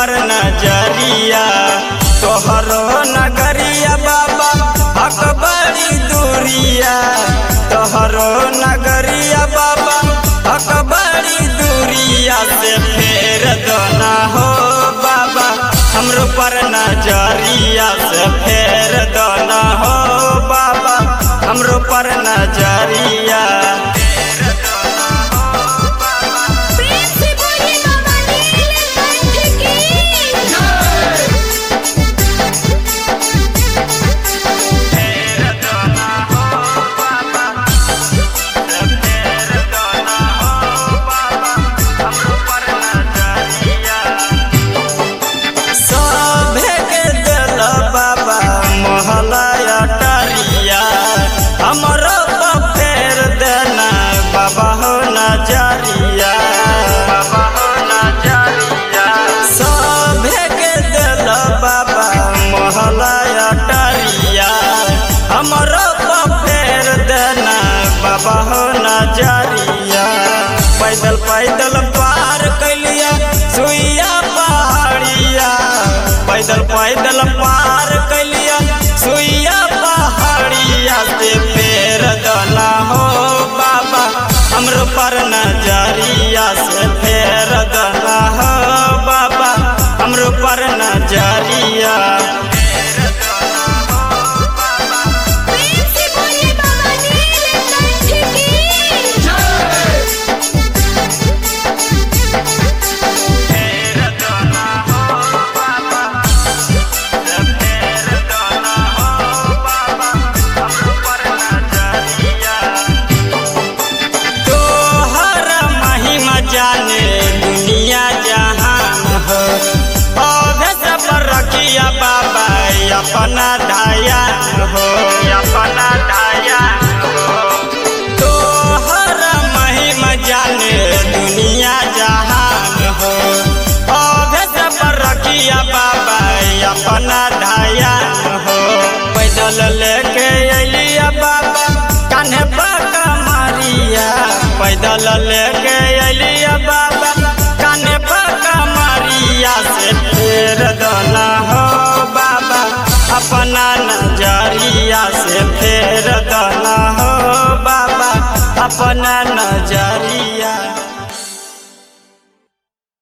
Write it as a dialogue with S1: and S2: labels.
S1: पर नजरिया तोहरो नगरिया बाबा हक बड़ी दूरिया तोहरो नगरिया बाबा हक बड़ी दूरिया से फेर दोना हो बाबा हमरो पर नजरिया से फेर दोना हो बाबा हमरो पर नजरिया
S2: प्रेम से बोलिए बाबा नीलकंठ की
S1: सभे के दिल बाबा मोहलया टरिया हमरो पर फेर देना बाबा हो नजरिया बाबा हो नजरिया सभे के दिल बाबा मोहलया टरिया हमरो पर फेर देना बाबा हो नजरिया पैदल पैदल पार कैलिया सुइया पहाड़िया पैदल पैदल पार कैलिया सुइया पहाड़िया से फेर दला हो बाबा हमरो पर नजरिया से फेर दला हो बाबा हमरो पर नजरिया
S2: प्रेम से बोलिए बाबा नीलकंठ की
S1: तोहर महिमा जाने दुनिया जहान हो अभे सब रखिया बाबा अपना धायान हो अपना धायान हो तोहर महिमा जाने दुनिया जहान हो अभे सब रखिया बाबा अपना धायान हो पैदल लेके अलिया बाबा कान्हे बाका मारिया पैदल लेके अलिया बाबा कान्हे बाका मारिया से फेर दला हो बाबा अपना नजरिया से फेर दला हो बाबा अपना